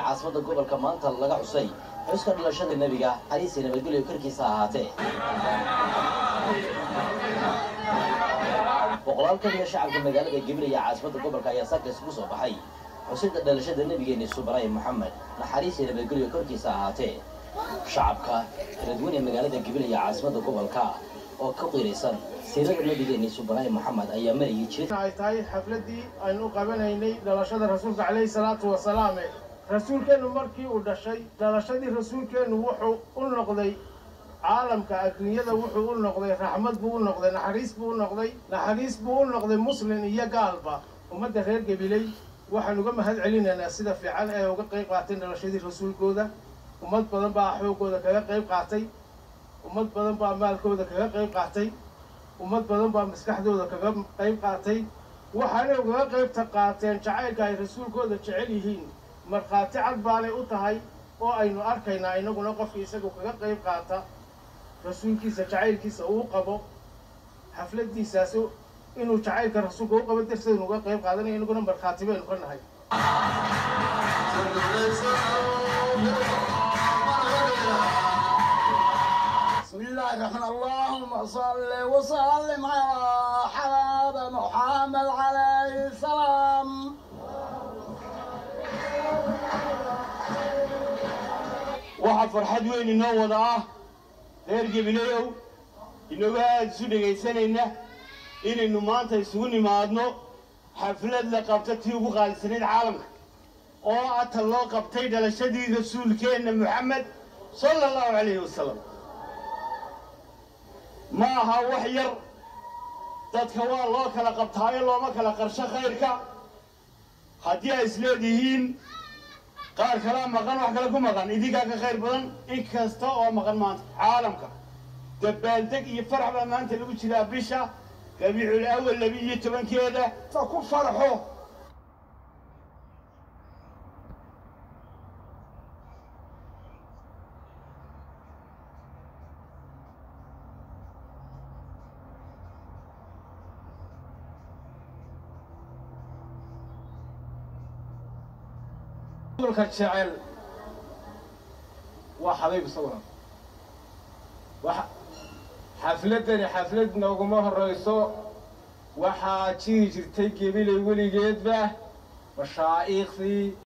caasimada gobolka maanta laga xusay xuska dhalashada nebiga xariisi nabadgelyo korkiisa ahaatee boqolaal ka mida shacabka magaalada gabiley ee caasimada gobolka ayaa saaka isugu soo baxay xusida dhalashada nebigeeni subaray moxamed naxariisi nabadgelyo korkiisa ahaatee shacabka kala duwan ee magaalada gabiley ee caasimada gobolka oo ka qiiraysan siirada nebigeeni subaray moxamed ayaa marayay jid ay tahay xafladdii aynu qabanaynay dhalashada rasuulka calayhi salaatu wasalaame rasuulkeennu markii uu dhashay dhalashadii rasuulkeennu wuxuu u noqday caalamka adduunyada wuxuu u noqday raxmad buu u noqday naxariis buu u noqday naxariis buu u noqday muslin iyo gaalba ummadda reer gabiley waxaan uga mahad celinaynaa sida fiican ee uga qayb qaateen dhalashadii rasuulkooda ummad badan baa xoogooda kaga qayb qaatay ummad badan baa maalkooda kaga qayb qaatay ummad badan baa maskaxdooda kaga qayb qaatay waxaanay ugaga qaybta qaateen jacaylka ay rasuulkooda jecel yihiin markhaati cad baanay u tahay oo aynu arkaynaa inaguna qofka isagu kaga qayb qaata rasuulkiisa jacaylkiisa uu qabo xafladiisaas inuu jacaylka rasuulka u qabo darteednu uga qayb qaadanaya inaguna markhaati baynu ka nahay بسم الله الرحمن اللهم صل وسلم على حباب محمد عليه السلام waxaa farxad weyn inoo wada ah reer gebileyow inooga aada isu dhegaysanayna inaynu maanta isugu nimaadno xaflad la qabta tii ugu qaalisanayd caalamka oo ata loo qabtay dhalashadii rasuulkeenna moxamed sala allahu calayhi wasalam ma aha wax yar dadka waa loo kala qabtaayo looma kala qarsho khayrka haddii ay isleedihiin qaar kalaa maqan wax kale ku maqan idinkaa ka khayr badan in kasta oo maqan maanta caalamka dabaaldeg iyo farax baa maanta lagu jiraa bisha rabiicul awal labi iyo tobankeeda fa ku farxo rasuulka jecel waa xabiib isaguna waxa xafladdani xaflad nooguma horrayso waxaa jiri jirtay gebilay weligeedba mashaa'iikhdii